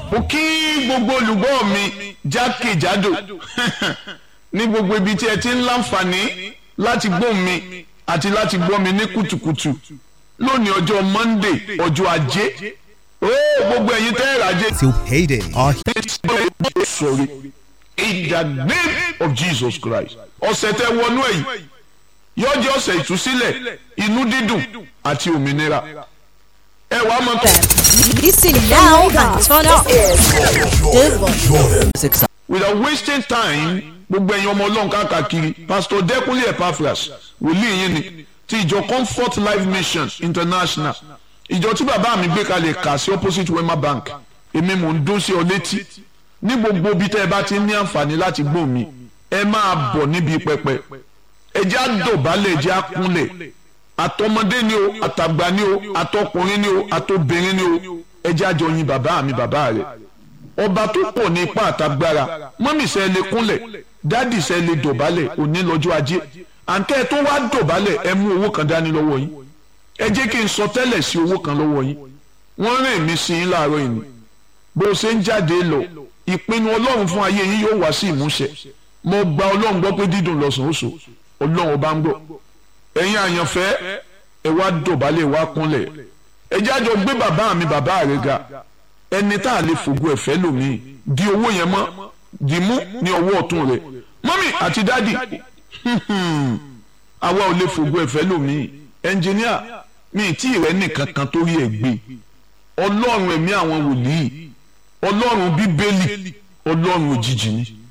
mo kí gbogbo olùgbọ́ mi jákèjádò ní gbogbo ibi tí ẹ ti ń láǹfààní láti gbọ́ mi àti láti gbọ́ mi ní kùtùkùtù lónìí ọjọ́ Monday ọjọ́ ajé ó gbogbo ẹ̀yin tẹ́ ẹ̀rọ ajé. till payday. Our sorry in the name of Jesus Christ ọ̀sẹ̀ tẹ́ wọnú ẹ̀yìn yóò jẹ́ ọ̀sẹ̀ ìtúsílẹ̀ inú dídùn àti òmìnira ẹ wàá mọ̀ tó. Listen now and turn up. Devon. without wasting time gbogbo ẹ̀yin ọmọ ọlọ́run káàkiri pastor Dẹ́kunlé Epaphras wòlíì yín ni ti ìjọ Comfort Life Mission International ìjọ tí bàbá mi gbé kalẹ̀ kà sí opposite Wema Bank èmi mò ń dún sí ọ létí ní gbogbo ibi tẹ́ ẹ bá ti ní àǹfààní láti gbọ́ mi ẹ máa bọ̀ níbi pẹpẹ ẹ jẹ́ àdọ̀bálẹ̀ ẹ jẹ́ àkúnlẹ̀ àtọmọdé ni o àtàgbà ni o àtọkùnrin ni o àtobìnrin ni o ẹ jẹ́ àjọ yin bàbá mi bàbá rẹ̀ ọba tó pọ̀ ní ipá àtagbára mọ́mì sẹ́ lè kúnlẹ̀ dádì sẹ́ lè dọ̀bálẹ̀ òní lọ́jọ́ ajé àǹkẹ́ tó wá dọ̀bálẹ̀ ẹ mú owó kan dání lọ́wọ́ yín ẹ jẹ́ kí n sọ tẹ́lẹ̀ sí owó kan lọ́wọ́ yín wọ́n rìn mí sí yín láàárọ̀ yìí bó o ṣe ń jáde lọ ìpinnu ọlọ́run fún ayé yín yóò wá sí ìmúṣẹ mo gba ọlọ́run gbọ́ pé dídùn lọ́sàn-án oṣù ọlọ́run ọba ń gbọ́ ẹ̀yin àyànfẹ́ ẹ wá dọ̀bálẹ̀ wá kúnlẹ̀ ẹ jẹ́ àjọ gbé bàbá mi bàbá rẹ̀ ga ẹni tá a lè fògo ẹ̀fẹ́ lòmíì di owó yẹn mọ́ di mú ní ọwọ́ ọ̀tún rẹ̀ mọ́mì àti dádì àwa ò lè fògo ẹ̀fẹ́ lòmíì ẹnjìníà mi tí ìrẹ́ nìkan kan tó rí ẹ̀ gbé ọlọ́run ẹ̀mí àwọn wòlíì ọlọ́run bíbélì ọlọ́run òjijì ni